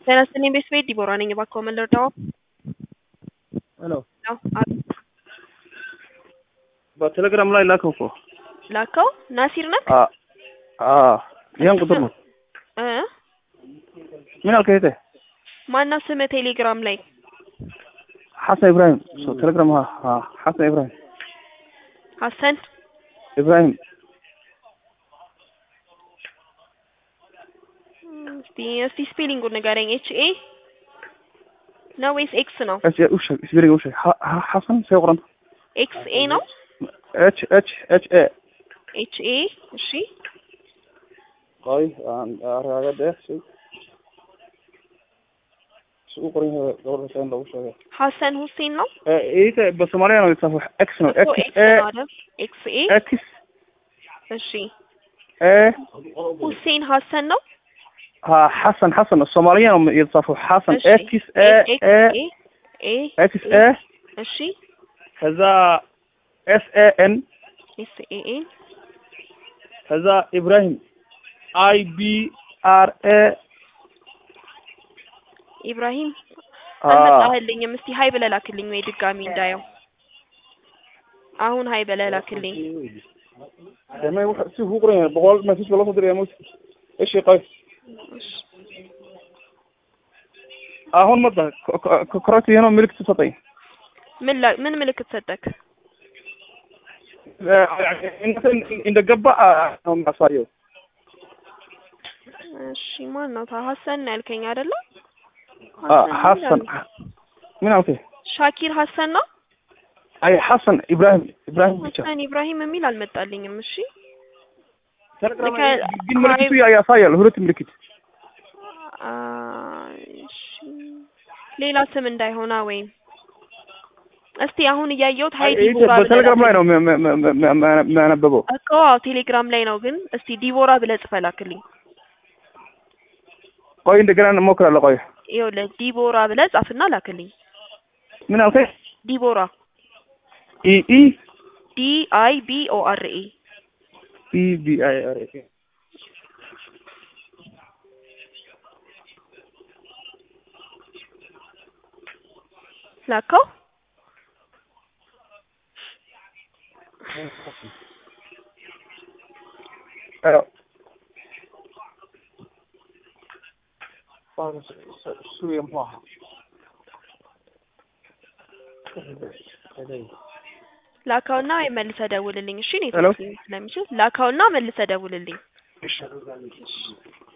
ጤና ይስጥልኝ ቤተሰቤ ዲቦራ ነኝ። እባክዎ ምን ልርዳዎ? ሄሎ ነው አ- በቴሌግራም ላይ ላከው እኮ ላከው ናሲር ነህ? አ አ ይሄን ቁጥር ነው። እ ምን አልከኝ እህቴ? ማነው ስምህ ቴሌግራም ላይ? ሐሰን ኢብራሂም ሶ ቴሌግራም ሀ ሀ ሐሰን ኢብራሂም ሀሰን ኢብራሂም እስቲ እስቲ ስፔሊንጉን ንገረኝ። ኤች ኤ ነው ወይስ ኤክስ ነው? እሺ ውሽ ስቢሪ ውሽ ሐሰን ሰይቁረን ኤክስ ኤ ነው? ኤች ኤች ኤች ኤ ኤች ኤ እሺ ቆይ አረጋገደ እሺ እሱ ቁጥሩን ደውል ሰን ደውል ሸገ ሀሰን ሁሴን ነው? ይሄ በሶማሊያ ነው የተጻፈው ኤክስ ነው እኮ ኤክስ ኤክስ ኤ ነው አይደል? ኤክስ ኤ ኤክስ እሺ ኤ ሁሴን ሀሰን ነው? ها حسن حسن الصوماليين هم يتصفوا حسن እሺ اكس اي اي ኤ اكس اي እሺ كذا اس اي ان ኤስ ኤ ኤ كذا ابراهيم اي بي ار اي ኢብራሂም اه አልመጣህልኝም። እስቲ ሀይ ብለህ ላክልኝ ወይ ድጋሚ እንዳየው። አሁን ሀይ ብለህ ላክልኝ። ما يروح شوف هو قرين بقول ما فيش والله صدر يا موسى ايش يقول እሺ هون مضى كراتي هنا ملك تسطي ምን ላ- ምን ምልክት ሰጠክ? እንደ ገባ ነው የሚያሳየው። እሺ ማን ነው? ታ ሀሰን ነው ያልከኝ አይደለ? ሐሰን ምን አልከኝ? ሻኪር ሀሰን ነው? አይ ሐሰን ኢብራሂም ኢብራሂም ብቻ ሀሰን ኢብራሂም የሚል አልመጣልኝም። እሺ ቴሌግራም ልከ- ላይ ግን ምልክቱ ያሳያል፣ ሁለት ምልክት አ፣ እሺ ሌላ ስም እንዳይሆና ወይም እስቲ አሁን እያየሁት ሀይ ይሄ ዲቦራ ብለህ በቴሌግራም ላይ ላክልኝ። ነው የሚያ- የሚያ- የሚያ- የሚያ- የሚያነበበው። እኮ አዎ ቴሌግራም ላይ ነው፣ ግን እስቲ ዲቦራ ብለህ ጽፈህ ላክልኝ። ቆይ እንደገና እንሞክራለን። ቆይ ይኸውልህ ዲቦራ ብለህ ጻፍና ላክልኝ። ምን አልከኝ? ዲቦራ ኢ ኢ ዲ አይ ቢ ኦ አር ኤ ኢ ቢ አይ አር ኤ ላከው። አዎ እሱ የማ ላካውና ወይ መልሰህ ደውልልኝ። እሺ እኔ ሄሎ። ስለሚችል ላካውና መልሰህ ደውልልኝ።